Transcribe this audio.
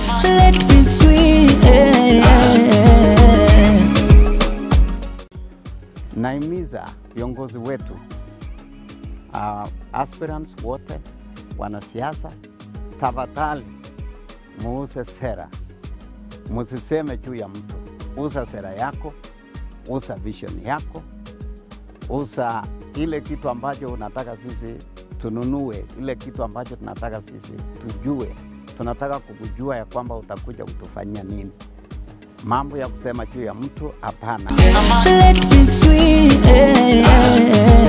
let me sweet. Naimiza viongozi wetu uh, aspirants wote, wanasiasa, tafadhali muuse sera, musiseme juu ya mtu. Usa sera yako, usa vision yako, usa ile kitu ambacho unataka sisi tununue, ile kitu ambacho tunataka sisi tujue. Tunataka kukujua ya kwamba utakuja kutufanyia nini. Mambo ya kusema juu ya mtu hapana. Let me sweet.